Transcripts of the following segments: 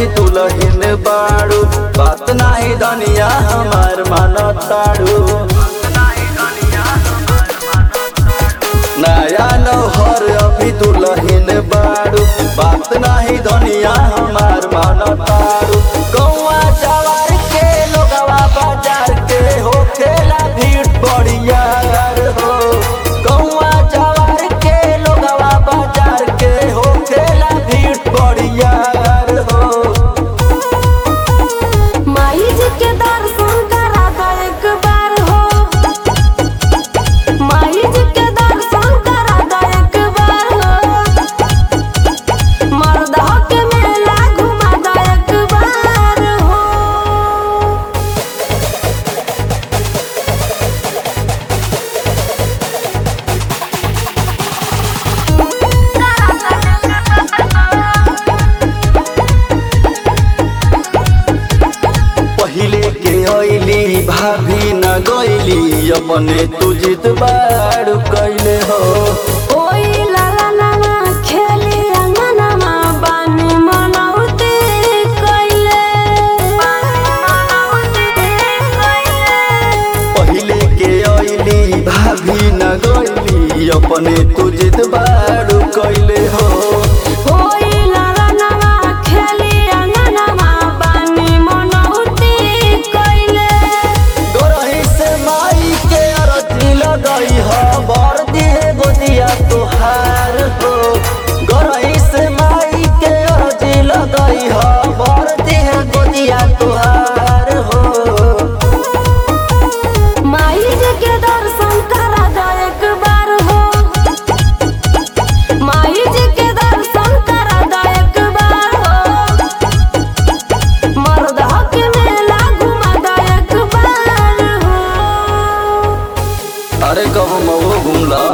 अभी दुलहिन बाड़ू बात नाही धनिया हमार मानताड़ू नया नौहर अभी दुलहिन बाड़ू बात नाही धनिया हमार मानताड़ू गौआ जवार के लोगवा बाजार के होखेला भीड़ बढ़िया हो गौआ जवार के लोगवा बाजार के होखेला भीड़ बढ़िया हो माई जी के दर्शन करा दो एक बार हो माई जी के दर्शन करा दो एक बार हो मर्दा के मेला घुमा दो एक बार हो पहिले के अइली भाभी न गइली अपने तू जित बाड़ कैले हो ओई लाला नाना खेली अंगनमा बानी मनौती कइले पहिले के अइली भाभी न गइली अपने तू जित बाड़ कैले हो ओई लाला नाना खेली अंगनमा बानी मनौती कइले गोरही से माई के अरती लगई हो बर दिए गोदिया तुहार हो गोरही से माई के अरती लगई हो बर दिए गोदिया तुहार हो माई जी के दर्शन करा दो एक बार हो माई जी के दर्शन करा दो एक बार हो मर्दा के मेला घुमा दो एक बार हो अरे कब मऊ घूमला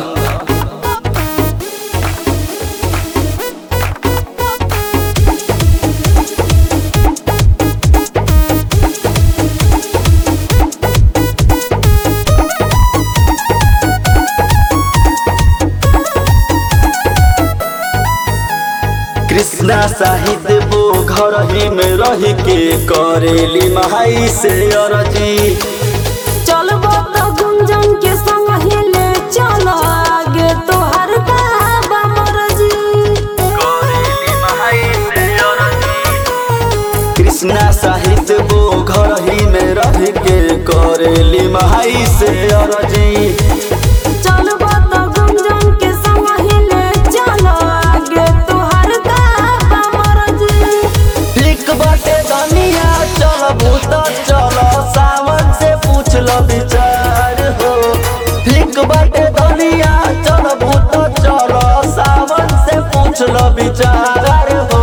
कृष्णा साहित्य वो घर ही में रह के करेली महाई से अरजी चलबो तो गुंजन के संग हिले चलो आगे तोहर बाबा मरजी कृष्णा साहित्य वो घर ही में रह के करेली महाई से अरजी चलबो तो गुंजन के संग हिले चलो आगे तोहर बाबा मरजी ठीक बाटे धनिया चल भूत चल सावन से पूछ लो विचार हो ठीक बाटे धनिया चल भूत चल सावन से पूछ लो विचार हो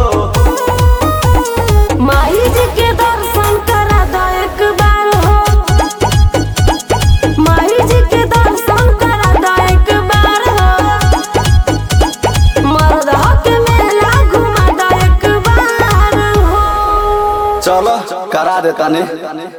माई जी के दर्शन करा दो एक बार हो माई जी के दर्शन करा दो एक बार हो मर्दा के मेला घुमा दो एक बार हो चलो करा देता ने